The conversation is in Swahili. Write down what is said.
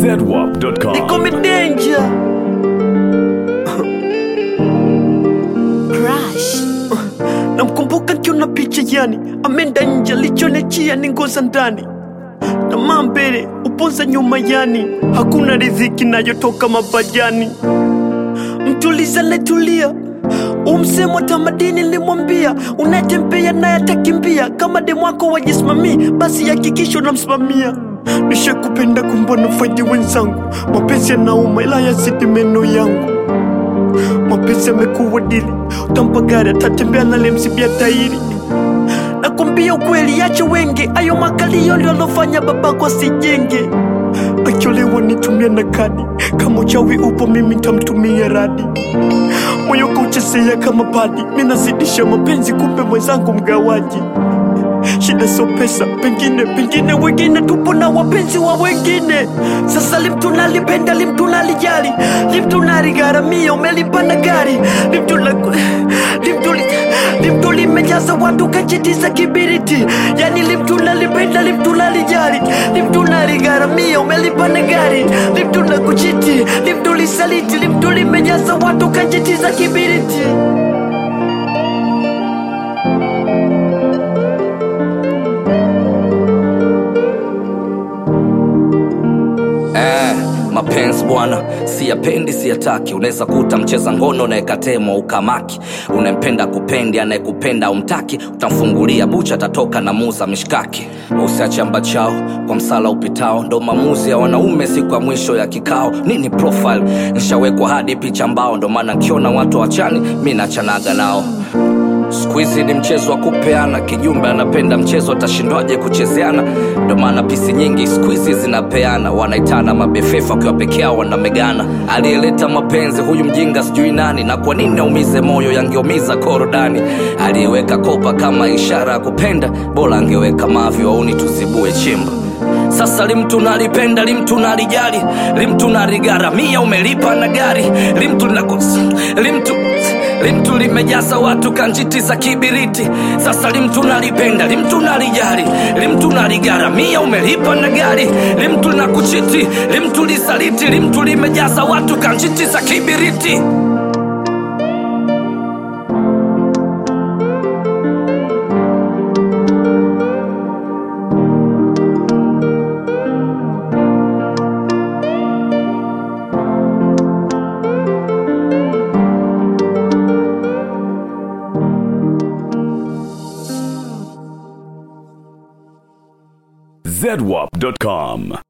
zedwap.com. Niko midenja Crush. namkumbuka nkiona picha yani amenda nje alichonechia ni ngoza ndani tamaa mbele uponza nyuma yani hakuna riziki nayotoka mabajani mtuliza netulia umsemo tamadini limwambia unatembea naye atakimbia kama demwako wajisimamii basi hakikisho namsimamia nishakupenda kumbona faidi wenzangu mapenzi yanauma ila yazidi meno yangu mapenzi yamekuwa dili utampa gari atatembea nalemsibia tairi nakwambia ukweli yache wenge ayo makalio ndio alofanya babako asijenge akiolewa nitumia na kadi kama uchawi upo mimi ntamtumia radi moyo kauchezea kama padi minazidisha mapenzi kumbe mwenzangu mgawaji shida sio pesa pengine pengine wengine tupo na wapenzi wa wengine sasa limtunalipenda limtunalijali limtunaligaramia umelipanda gari limtuna limtuli limtulimejaza watu kajitiza kibiriti yani limtunalipenda limtunalijali limtunaligaramia umelipanda gari limtuna kuchiti limtulisaliti limtulimejaza watu kajitiza kibiriti Eh, mapenzi bwana siyapendi siyataki unaweza kuta mcheza ngono naekatemwa ukamaki unempenda kupendi anayekupenda umtaki utamfungulia bucha atatoka na muza mishkaki usiachamba chao kwa msala upitao ndo maamuzi ya wanaume siku ya mwisho ya kikao nini profile nshawekwa hadi picha mbao ndo maana nkiona watu wachani mi nachanaga nao skuizi ni mchezo wa kupeana kijumbe anapenda mchezo atashindwaje kuchezeana ndo maana pisi nyingi skuizi zinapeana wanaitana mabefefa wakiwa peke yao wanamegana aliyeleta mapenzi huyu mjinga sijui nani na kwa nini aumize moyo yangeumiza korodani aliyeweka kopa kama ishara ya kupenda bora angeweka mavi wauni tuzibue chimba sasa limtu nalipenda limtu nalijali limtu naligaramia umelipa na gari limtu nakos limtu limtu limejaza watu kanjiti za kibiriti sasa limtu nalipenda limtu nalijali limtu naligaramia umelipa na gari limtu na kuchiti limtu lisaliti limtu limejaza watu kanjiti za kibiriti zedwap.com.